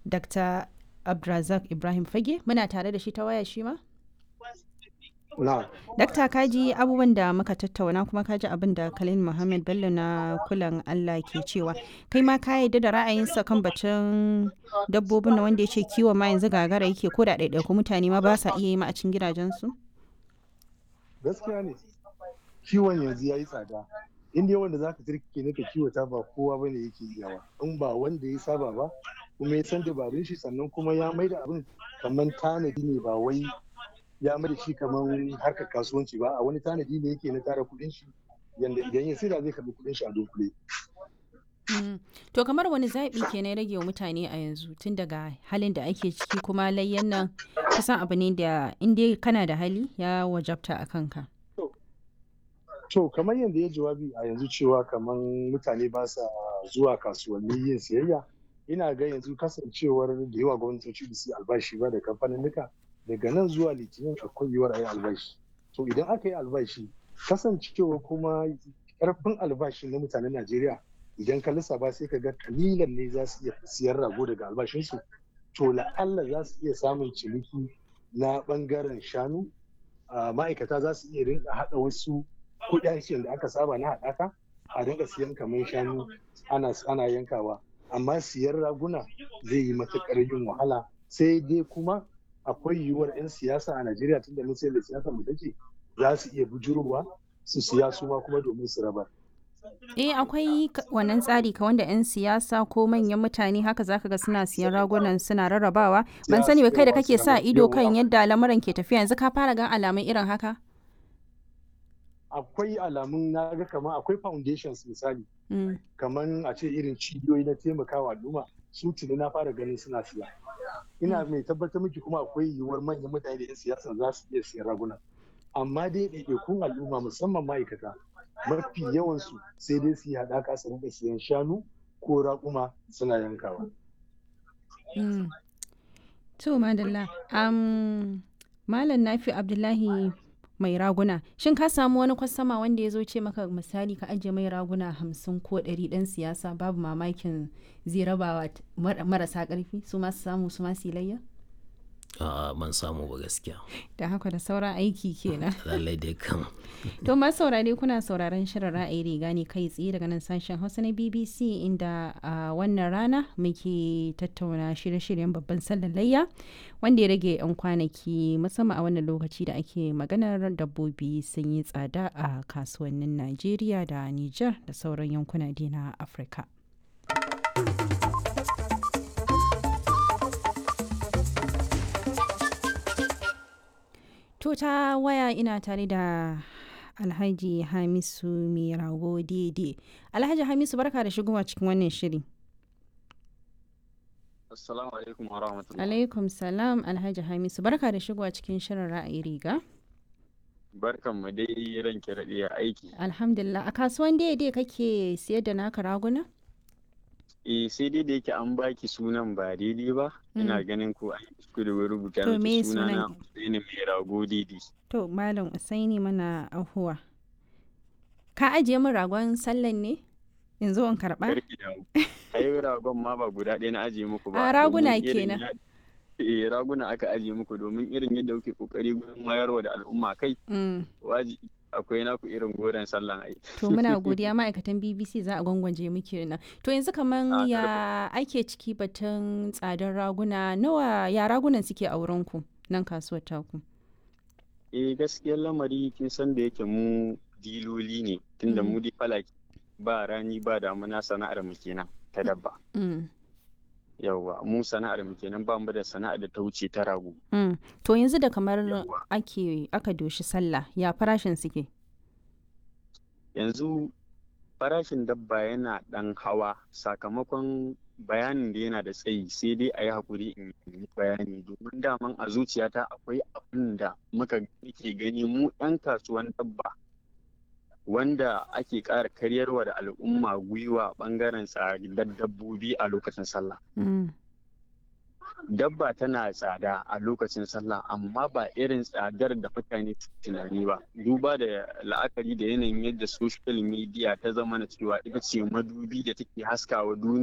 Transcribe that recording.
Dr. Abdulrazak Ibrahim Fage muna tare da shi ta waya shi ma? Na, Dakta kaji abubuwan da muka tattauna kuma kaji abin da Khalil Muhammad Bello na kulan Allah ke cewa kai ma ka yarda da ra'ayinsa kan batun dabbobin na wanda ya ce kiwo ma yanzu gagara yake ko da ɗaiɗaiku mutane ma ba sa iya yi ma a cikin gidajensu? gaskiya ne. Kiwon yanzu ya yi tsada. Inda yawan da za ka turke na ka kiwata ba kowa ba ne yake iyawa. In ba wanda ya saba ba, kuma ya san dabarun shi sannan kuma ya mai da abin kamar tanadi ne ba wai ya mai da shi kamar harkar kasuwanci ba a wani tanadi ne yake na tara kuɗin shi yanda idan ya saida zai karɓi kuɗin shi a dunkule. Mm. To kamar wani zaɓi ke na rage wa mutane a yanzu tun daga halin da ake ciki kuma layyan nan kusan abu ne da in dai kana da hali ya wajabta a kanka. To kamar yadda ya jawabi a yanzu cewa kamar mutane ba sa zuwa kasuwanni yin siyayya ina ga yanzu kasancewar da yawa gwamnatoci da su yi albashi ba da kamfaninnika daga nan zuwa litinin akwai yiwuwar a yi albashi. To idan aka yi albashi kasancewa kuma karfin albashi na mutanen Najeriya idan ka lissafa sai ka ga kalilan ne za su iya siyar rago daga albashinsu to la'alla za su iya samun ciniki na bangaren shanu a ma'aikata za su iya rinka haɗa wasu kuɗaɗen da aka saba na haɗaka a rinka siyan kamar shanu ana ana yankawa amma siyan raguna zai yi matuƙar yin wahala sai dai kuma akwai yiwuwar 'yan siyasa a Najeriya tunda mun sai da siyasa mu take za su iya bujurowa su siya su ma kuma domin su rabar. Eh akwai ka- wannan tsari ka wanda 'yan siyasa ko manyan mutane haka zaka ga suna siyan ragunan suna rarrabawa ban sani ba kai da kake sa ido kan yadda lamuran ke tafiya yanzu ka fara gan alamun irin haka? Akwai alamun na ga kamar akwai foundations misali Mm. kamar a ce irin cibiyoyi na taimakawa al'umma su tuni na fara ganin suna siya. Ina mai tabbatar miki kuma akwai yiwuwar manyan mutane da 'yan siyasa za su iya siyan raguna. Amma dai ɗaiɗaikun al'umma musamman ma'aikata mafi yawansu sai dai su yi haɗaka su rinka siyan shanu ko raƙuma suna yankawa. Mm. To madalla um, Malam Nafi Abdullahi mai raguna shin ka samu wani kwastama wanda ya zo ce maka misali ka ajiye mai raguna hamsin ko ɗari ɗan siyasa babu mamakin zai rabawa t- mar- marasa ƙarfi su masu samu su masu layya? A'a ban samu ba gaskiya. Da haka da sauran aiki kenan. Lallai dai kan. To masu saurare kuna sauraron shirin ra'ayi riga ne kai tsaye daga nan sashen Hausa na BBC inda a wannan rana muke tattauna shirye-shiryen babban sallar layya wanda ya rage 'yan kwanaki musamman a wannan lokaci da ake maganar dabbobi sun yi tsada a kasuwannin Najeriya da Nijar da sauran yankuna dai na Afirka. To ta waya ina tare da Alhaji Hamisu mai rago daidai. Alhaji Hamisu barka da shigowa cikin wannan shiri. Assalamu alaikum wa rahmatullah. Alaikum salam Alhaji Hamisu barka da shigowa cikin shirin ra'ayi riga. Barkan mu dai ranke raɗe a aiki. Alhamdulillah a kasuwan daidai kake siyar da naka raguna? Eh sai dai da yake an baki sunan ba daidai ba. Ina ganin ko an yi kuskure wurin rubuta To, me miki sunana sunan? Usaini mai rago daidai. To Malam Usaini mana ahuwa. Ka ajiye min ragon sallan ne? Yanzu in karɓa? Karki da Ai ragon ma ba guda ɗaya na ajiye muku ba. A, raguna domin irin kenan. ya- Eh raguna aka ajiye muku domin irin yadda kuke kokari gurin wayarwa da al'umma kai Mm. waji akwai naku irin goren sallan ai. To muna godiya ma'aikatan BBC za a gwangwaje muke nan. To yanzu kaman A, ya ake ciki batun tsadar raguna nawa ya ragunan suke a wurinku nan kasuwar taku. Eh gaskiyar lamari kin san da yake mu diloli ne tunda Mm. mu dai falaki ba rani ba damuna sana'ar mu kenan ta dabba. Mm. Yawwa mu sana'ar mu kenan ba mu da sana'ar da ta wuce ta rago. Mm. To yanzu da kamar Yawwa. ake aka doshi sallah ya farashin suke. Yanzu farashin dabba yana ɗan hawa sakamakon bayanin da yana da tsayi sai dai a yi haƙuri in yi bayani domin daman a zuciyata akwai abin da muka ke gani mu 'yan kasuwan dabba wanda ake ƙara karyarwa da al'umma gwiwa ɓangaren tsadar dabbobi a lokacin sallah. Mm. dabba tana tsada a lokacin sallah amma ba irin tsadar da mutane su tunani ba duba da la'akari da yanayin yadda social media ta zama na cewa ita ce madubi da take haskawa duniya